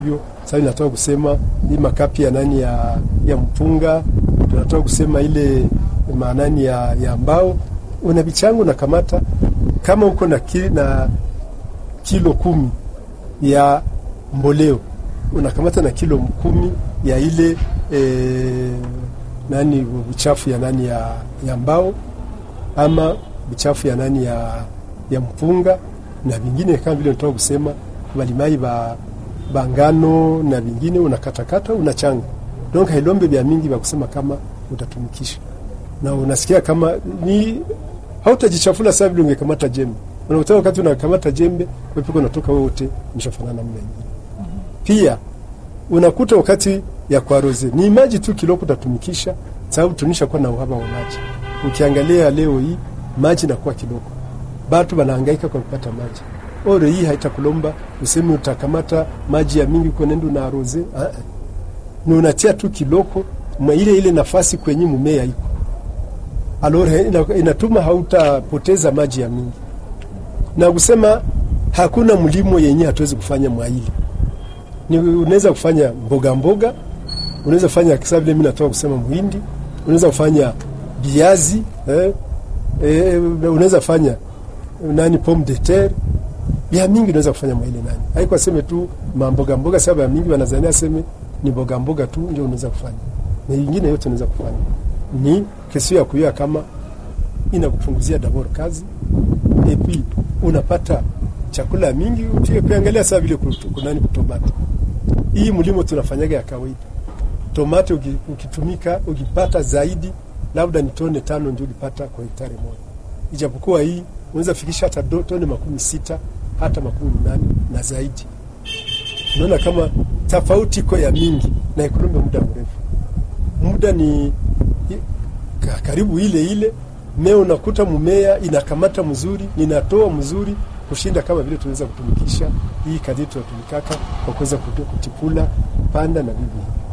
hivyo sasa inatoka kusema hii makapi ya nani ya, ya mpunga, tunatoka kusema ile maanani ya, ya mbao. Una vichango na kamata kama uko na, ki, na kilo kumi ya mboleo unakamata na kilo kumi ya ile e, nani uchafu ya nani ya, ya mbao ama uchafu ya nani ya, ya mpunga na vingine kama vile natoka kusema balimai ba bangano na vingine unakatakata unachanga, donc hailombe vya mingi vya kusema kama utatumikisha na unasikia kama ni hautajichafula saa vile ungekamata jembe. Unakuta wakati unakamata jembe wepiko unatoka wote mshafanana namna nyingine. Pia unakuta wakati ya kwaroze ni maji tu kiloko utatumikisha, sababu tunisha kuwa na uhaba wa maji. Ukiangalia leo hii maji nakuwa kiloko, batu banahangaika kwa kupata maji ore hii haitakulomba useme utakamata maji ya mingi kwenendo na aroze ni unatia tu kiloko mwa ile ile nafasi kwenye mumea iko alore, inatuma hautapoteza maji ya mingi, na kusema hakuna mlimo yenye hatuwezi kufanya mwaili ni unaweza kufanya mboga mboga, unaweza kufanya kisa vile mimi natoka kusema muhindi, unaweza kufanya viazi eh, eh, unaweza kufanya nani pomme de terre ya mingi unaweza kufanya mwaile nani, haiko aseme tu mamboga mboga, sababu ya mingi wanazania aseme ni mboga mboga tu ndio unaweza kufanya, na nyingine yote unaweza kufanya. Ni kesio ya kuyua kama inakupunguzia dabor kazi epi unapata chakula mingi. Ukiangalia saa vile kunani kutomata hii mlimo tunafanyaga ya kawaida, tomate ukitumika ukipata zaidi labda ni tone tano ndio ulipata kwa hektari moja, ijapokuwa hii unaweza fikisha hata tone makumi sita hata makumi nane na zaidi. Unaona kama tofauti iko ya mingi na ikulombe muda mrefu, muda ni karibu ile ile mmea, unakuta mmea inakamata mzuri, inatoa mzuri kushinda kama vile tunaweza kutumikisha hii kadri tunatumikaka kwa kuweza kutipula panda na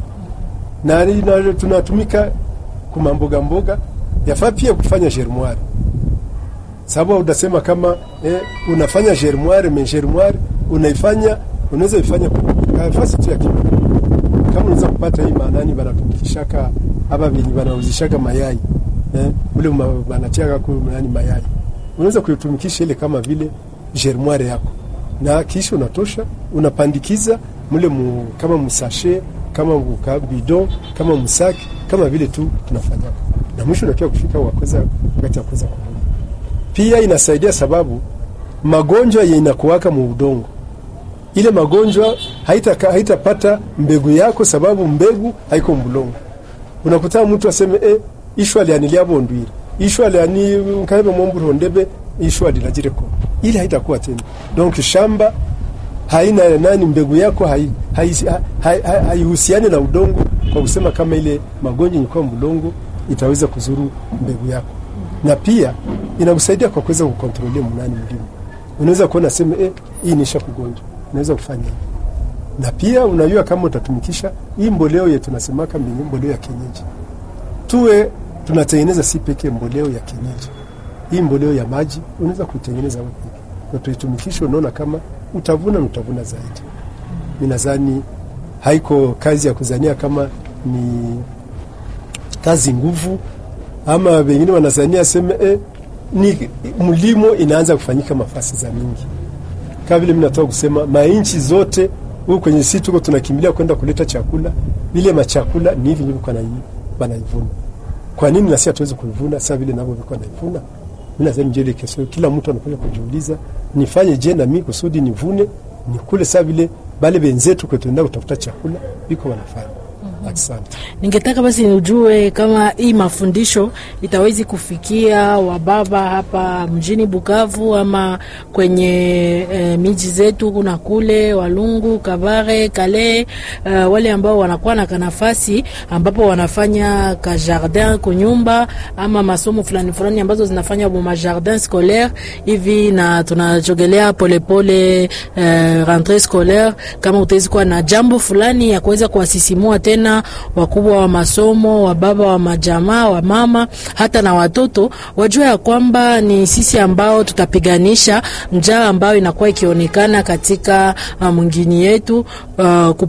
bibi na tunatumika kuma mboga mboga, yafaa pia kufanya germoire sababu utasema kama eh, unafanya germoire me germoire unaifanya unaweza ifanya nafasi tu ya kidogo, kama unaweza kupata hii maanani banatumikishaka hapa vinyi banauzishaka mayai eh, ule banatiaka ku nani mayai, unaweza kuitumikisha ile kama vile germoire yako, na kisha unatosha unapandikiza mule mu, kama msashe kama bidon kama msaki kama vile tu tunafanyaka, na mwisho unakia kufika wakweza wakati ya kuweza pia inasaidia sababu magonjwa inakuwaka mu udongo, ile magonjwa haitapata haita mbegu yako, sababu mbegu haiko mbulongo. Unakuta mtu aseme eh, ishwa lianilia bondwire ishwa liani nkaibe mombu rondebe ishwa lilajireko, ile haitakuwa tena. Donc shamba haina nani, mbegu yako haihusiani hai, hai, hai, hai na udongo, kwa kusema kama ile magonjwa ilikuwa mbulongo itaweza kuzuru mbegu yako na pia inakusaidia kwa kuweza kukontrolia mnani mlimo. Unaweza kuona sema eh, hii nisha kugonjwa, unaweza kufanya hivi. Na pia unajua kama utatumikisha hii mboleo yetu tunasemaka mbingi, mboleo ya kienyeji, tuwe tunatengeneza si pekee mboleo ya kienyeji. Hii mboleo ya maji unaweza kuitengeneza wewe pekee na tuitumikisha, unaona kama utavuna na utavuna zaidi. Mimi nadhani haiko kazi ya kuzania kama ni kazi nguvu ama wengine wanazania sema eh, ni mlimo inaanza kufanyika mafasi za mingi, kama vile mimi natoka kusema mainchi zote huko kwenye sisi tuko tunakimbilia kwenda kuleta chakula, ile machakula ni hivi ndivyo kana banaivuna. Kwa nini nasi hatuwezi kuivuna sasa vile navyo viko naivuna? Mimi nadhani njele kesho kila mtu anakuja kujiuliza, nifanye je na mimi kusudi nivune nikule sasa vile bale benzetu kwetuenda kutafuta chakula biko wanafanya. Asante. Ningetaka basi nijue kama hii mafundisho itawezi kufikia wababa hapa mjini Bukavu ama kwenye e, miji zetu kuna kule Walungu, Kabare, Kale, uh, wale ambao wanakuwa na kanafasi ambapo wanafanya ka jardin kunyumba ama masomo fulani fulani ambazo zinafanya bo majardin scolaire hivi, na tunajogelea polepole uh, rentree scolaire, kama utawezi kuwa na jambo fulani ya kuweza kuwasisimua tena vijana, wakubwa wa masomo, wa baba wa majamaa, wa mama, hata na watoto wajue ya kwamba ni sisi ambao tutapiganisha njaa ambayo inakuwa ikionekana katika uh, mwingini yetu uh,